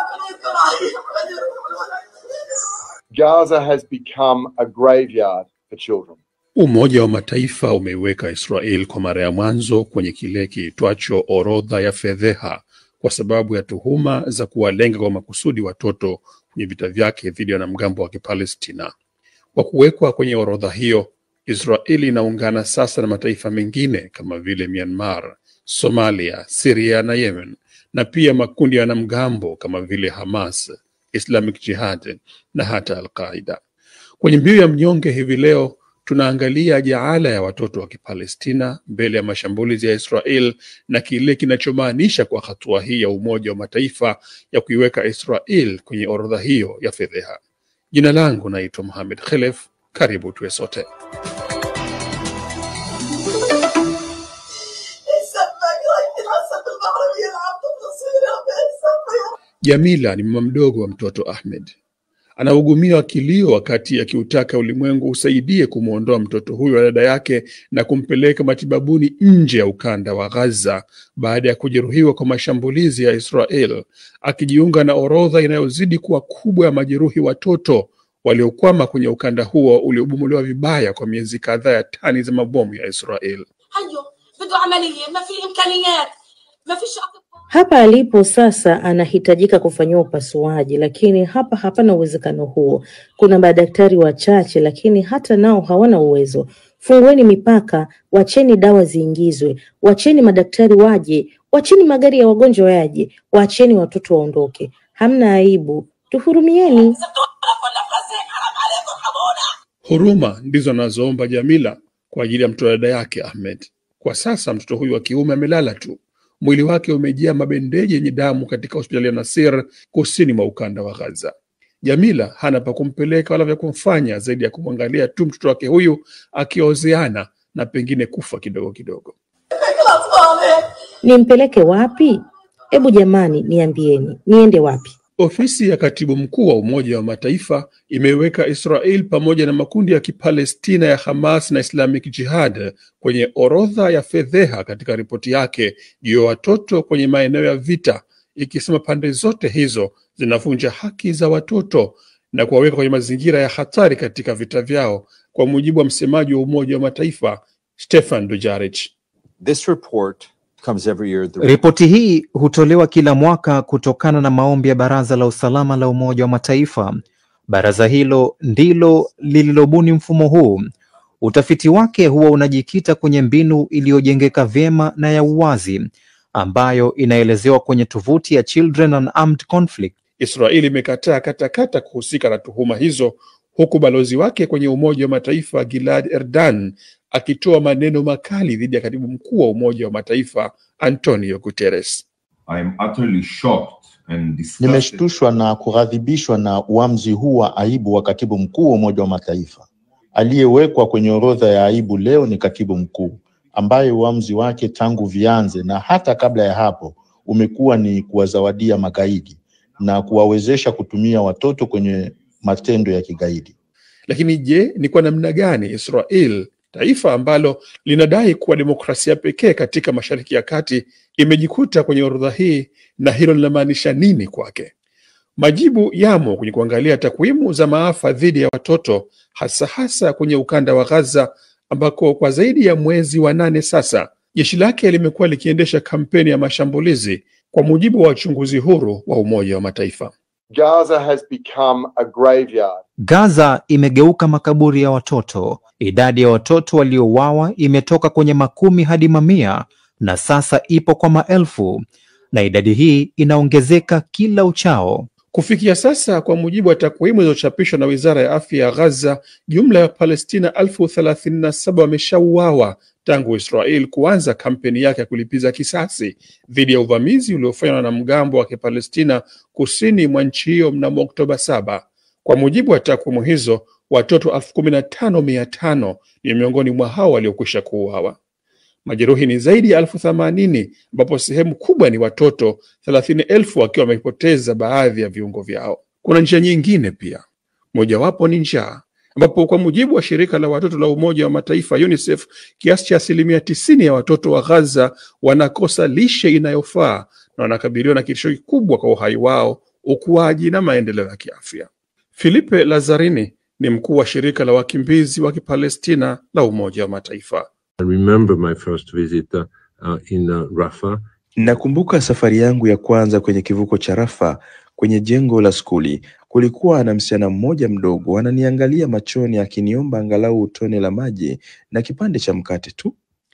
Gaza has become a graveyard for children. Umoja wa Mataifa umeiweka Israel kwa mara ya mwanzo kwenye kile kiitwacho orodha ya fedheha kwa sababu ya tuhuma za kuwalenga kwa makusudi watoto kwenye vita vyake dhidi ya wanamgambo wa Kipalestina. Kwa kuwekwa kwenye orodha hiyo, Israeli inaungana sasa na mataifa mengine kama vile Myanmar, Somalia, Syria na Yemen, na pia makundi ya wanamgambo kama vile Hamas, Islamic Jihad na hata Al-Qaida. Kwenye mbiu ya mnyonge hivi leo tunaangalia jaala ya watoto wa Kipalestina mbele ya mashambulizi ya Israel na kile kinachomaanisha kwa hatua hii ya Umoja wa Mataifa ya kuiweka Israel kwenye orodha hiyo ya fedheha. Jina langu naitwa Mohamed Khelef. Karibu tuwe sote. Jamila ni mama mdogo wa mtoto Ahmed. Anaugumia kilio wakati akiutaka ulimwengu usaidie kumwondoa mtoto huyo wa dada yake na kumpeleka matibabuni nje ya ukanda wa Gaza baada ya kujeruhiwa kwa mashambulizi ya Israel, akijiunga na orodha inayozidi kuwa kubwa ya majeruhi watoto waliokwama kwenye ukanda huo uliobomolewa vibaya kwa miezi kadhaa ya tani za mabomu ya Israel. حيه بده عمليه ما في امكانيات ما فيش اطباء Hapa alipo sasa anahitajika kufanyiwa upasuaji, lakini hapa hapana uwezekano huo. Kuna madaktari wachache, lakini hata nao hawana uwezo. Fungueni mipaka, wacheni dawa ziingizwe, wacheni madaktari waje, wacheni magari ya wagonjwa yaje, wacheni watoto waondoke. Hamna aibu, tuhurumieni. لازم توقف ولا فلسطين حرام عليكم ارحمونا Huruma ndizo anazoomba Jamila kwa ajili ya mtoto dada yake Ahmed. Kwa sasa mtoto huyu wa kiume amelala tu, mwili wake umejaa mabendeji yenye damu katika hospitali ya Nasir kusini mwa ukanda wa Gaza. Jamila hana pa kumpeleka wala vya kumfanya zaidi ya kumwangalia tu mtoto wake huyu akiozeana na pengine kufa kidogo kidogo. الاطفال هيك Nimpeleke wapi? Hebu jamani, niambieni, niende wapi? Ofisi ya katibu mkuu wa Umoja wa Mataifa imeiweka Israel pamoja na makundi ya Kipalestina ya Hamas na Islamic Jihad kwenye orodha ya fedheha katika ripoti yake juu ya watoto kwenye maeneo ya vita, ikisema pande zote hizo zinavunja haki za watoto na kuwaweka kwenye mazingira ya hatari katika vita vyao, kwa mujibu wa msemaji wa Umoja wa Mataifa Stefan Dujarric. This report comes every year. The Ripoti hii hutolewa kila mwaka kutokana na maombi ya Baraza la Usalama la Umoja wa Mataifa. Baraza hilo ndilo lililobuni mfumo huu. Utafiti wake huwa unajikita kwenye mbinu iliyojengeka vyema na ya uwazi ambayo inaelezewa kwenye tovuti ya Children and Armed Conflict. Israeli imekataa katakata kuhusika na tuhuma hizo, huku balozi wake kwenye Umoja wa Mataifa Gilad Erdan akitoa maneno makali dhidi ya katibu mkuu wa Umoja wa Mataifa Antonio Guterres. I am utterly shocked and disgusted Nimeshtushwa na kughadhibishwa na uamuzi huu wa aibu wa katibu mkuu wa Umoja wa Mataifa. Aliyewekwa kwenye orodha ya aibu leo ni katibu mkuu ambaye uamuzi wake tangu vianze na hata kabla ya hapo umekuwa ni kuwazawadia magaidi na kuwawezesha kutumia watoto kwenye matendo ya kigaidi. Lakini je, ni kwa namna gani Israel, taifa ambalo linadai kuwa demokrasia pekee katika Mashariki ya Kati, imejikuta kwenye orodha hii na hilo linamaanisha nini kwake? Majibu yamo kwenye kuangalia takwimu za maafa dhidi ya watoto, hasa hasa kwenye ukanda wa Gaza ambako kwa zaidi ya mwezi wa nane sasa jeshi lake limekuwa likiendesha kampeni ya mashambulizi, kwa mujibu wa wachunguzi huru wa Umoja wa Mataifa. Gaza has become a graveyard. Gaza imegeuka makaburi ya watoto. Idadi ya watoto waliouawa imetoka kwenye makumi hadi mamia na sasa ipo kwa maelfu, na idadi hii inaongezeka kila uchao. Kufikia sasa, kwa mujibu wa takwimu zilizochapishwa na wizara ya afya ya Gaza, jumla ya Palestina elfu thelathini na saba wameshauawa tangu Israel kuanza kampeni yake ya kulipiza kisasi dhidi ya uvamizi uliofanywa na wanamgambo wa Kipalestina kusini mwa nchi hiyo mnamo Oktoba saba. Kwa mujibu wa takwimu hizo, watoto elfu kumi na tano mia tano ni miongoni mwa hao waliokwisha kuuawa. Majeruhi ni zaidi ya elfu themanini ambapo sehemu kubwa ni watoto thelathini elfu wakiwa wamepoteza baadhi ya viungo vyao. Kuna njia nyingine pia, mojawapo ni njaa, ambapo kwa mujibu wa shirika la watoto la Umoja wa Mataifa UNICEF, kiasi cha asilimia tisini ya watoto wa Gaza wanakosa lishe inayofaa na wanakabiliwa na kitisho kikubwa kwa uhai wao, ukuaji na maendeleo ya kiafya. Filipe Lazarini ni mkuu wa shirika la wakimbizi wa Kipalestina la Umoja wa Mataifa. I remember my first visit uh, uh, in uh, Rafah. Nakumbuka safari yangu ya kwanza kwenye kivuko cha Rafa kwenye jengo la skuli. Kulikuwa na msichana mmoja mdogo ananiangalia machoni akiniomba angalau tone la maji na kipande cha mkate tu.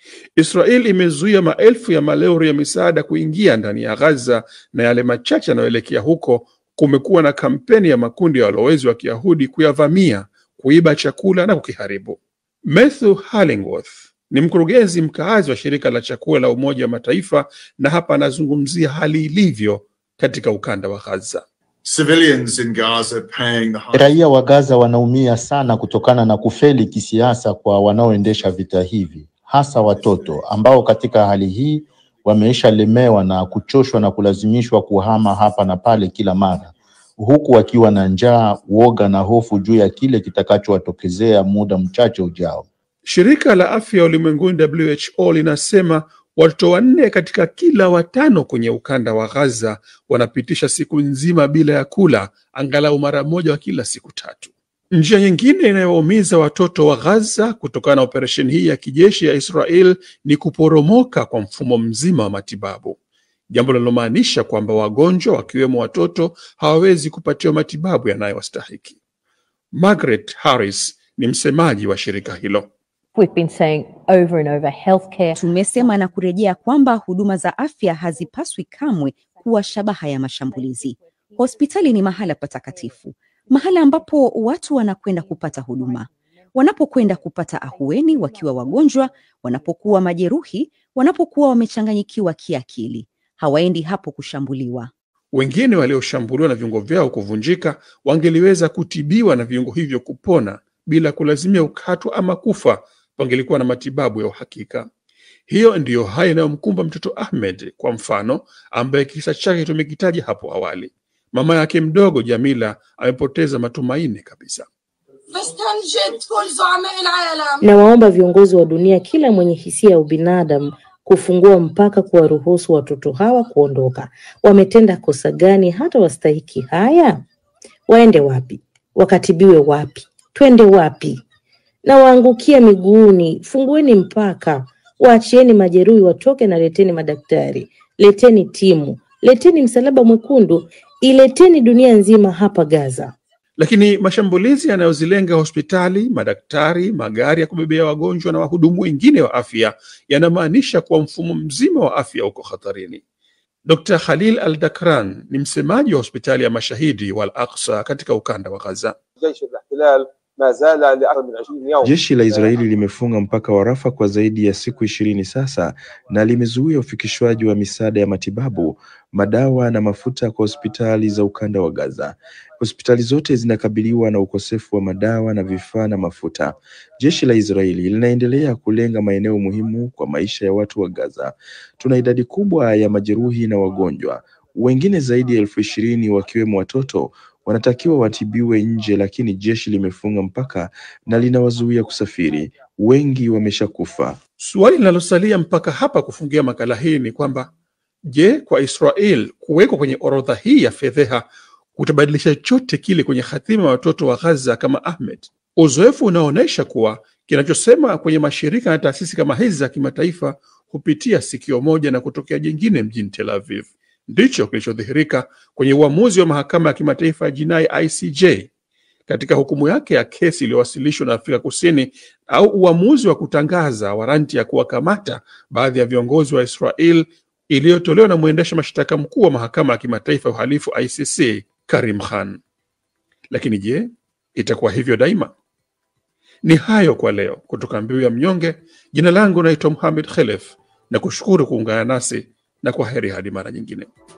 Israel imezuia maelfu ya malori ya misaada kuingia ndani ya Gaza na yale machache yanayoelekea huko, kumekuwa na kampeni ya makundi ya walowezi wa Kiyahudi kuyavamia, kuiba chakula na kukiharibu. Matthew Hallingworth ni mkurugenzi mkaazi wa shirika la chakula la Umoja wa Mataifa, na hapa anazungumzia hali ilivyo katika ukanda wa Gaza. Civilians in Gaza paying the high Raia wa Gaza wanaumia sana kutokana na kufeli kisiasa kwa wanaoendesha vita hivi, hasa watoto ambao katika hali hii wameishalemewa na kuchoshwa na kulazimishwa kuhama hapa na pale kila mara, huku wakiwa na njaa, woga na hofu juu ya kile kitakachowatokezea muda mchache ujao. Shirika la afya ulimwenguni WHO linasema watoto wanne katika kila watano kwenye ukanda wa Gaza wanapitisha siku nzima bila ya kula, angalau mara moja wa kila siku tatu. Njia nyingine inayowaumiza watoto wa Gaza kutokana na operesheni hii ya kijeshi ya Israel ni kuporomoka kwa mfumo mzima wa matibabu, jambo linalomaanisha kwamba wagonjwa wakiwemo watoto hawawezi kupatiwa matibabu yanayowastahiki. Margaret Harris ni msemaji wa shirika hilo. We've been saying over and over healthcare. Tumesema na kurejea kwamba huduma za afya hazipaswi kamwe kuwa shabaha ya mashambulizi. Hospitali ni mahala patakatifu, mahala ambapo watu wanakwenda kupata huduma, wanapokwenda kupata ahueni wakiwa wagonjwa, wanapokuwa majeruhi, wanapokuwa wamechanganyikiwa kiakili. Hawaendi hapo kushambuliwa. Wengine walioshambuliwa na viungo vyao kuvunjika wangeliweza kutibiwa na viungo hivyo kupona bila kulazimia ukatwa ama kufa, pangelikuwa na matibabu ya uhakika. Hiyo ndiyo haya inayomkumba mtoto Ahmed kwa mfano, ambaye kisa chake tumekitaja hapo awali. Mama yake mdogo Jamila amepoteza matumaini kabisa. بستنجد كل زعماء العالم Nawaomba viongozi wa dunia, kila mwenye hisia ya ubinadamu, kufungua mpaka kuwaruhusu watoto hawa kuondoka. Wametenda kosa gani hata wastahiki haya? Waende wapi? Wakatibiwe wapi? Twende wapi? Na waangukia miguuni, fungueni mpaka, waachieni majeruhi watoke, na leteni madaktari, leteni timu, leteni msalaba mwekundu, ileteni dunia nzima hapa Gaza. Lakini mashambulizi yanayozilenga hospitali, madaktari, magari ya kubebea wagonjwa na wahudumu wengine wa afya yanamaanisha kuwa mfumo mzima wa afya uko hatarini. Dr Khalil Al Dakran ni msemaji wa hospitali ya mashahidi wa Al Aqsa katika ukanda wa Gaza. Jeshi la Israeli limefunga mpaka wa Rafa kwa zaidi ya siku ishirini sasa na limezuia ufikishwaji wa misaada ya matibabu, madawa na mafuta kwa hospitali za ukanda wa Gaza. Hospitali zote zinakabiliwa na ukosefu wa madawa na vifaa na mafuta. Jeshi la Israeli linaendelea kulenga maeneo muhimu kwa maisha ya watu wa Gaza. Tuna idadi kubwa ya majeruhi na wagonjwa, wengine zaidi ya elfu ishirini wakiwemo watoto wanatakiwa watibiwe nje, lakini jeshi limefunga mpaka na linawazuia kusafiri. Wengi wameshakufa. Suali linalosalia mpaka hapa kufungia makala hii ni kwamba je, kwa Israel kuwekwa kwenye orodha hii ya fedheha kutabadilisha chote kile kwenye hatima ya watoto wa Gaza kama Ahmed? Uzoefu unaonyesha kuwa kinachosema kwenye mashirika na taasisi kama hizi za kimataifa hupitia sikio moja na kutokea jingine mjini Tel Aviv. Ndicho kilichodhihirika kwenye uamuzi wa mahakama ya kimataifa ya jinai ICJ katika hukumu yake ya kesi iliyowasilishwa na Afrika Kusini au uamuzi wa kutangaza waranti ya kuwakamata baadhi ya viongozi wa Israel iliyotolewa na mwendesha mashtaka mkuu wa mahakama ya kimataifa ya uhalifu ICC Karim Khan. Lakini je, itakuwa hivyo daima? Ni hayo kwa leo kutoka Mbiu ya Mnyonge. Jina langu naitwa Muhamed Khelef na kushukuru kuungana nasi na kwa heri hadi mara nyingine.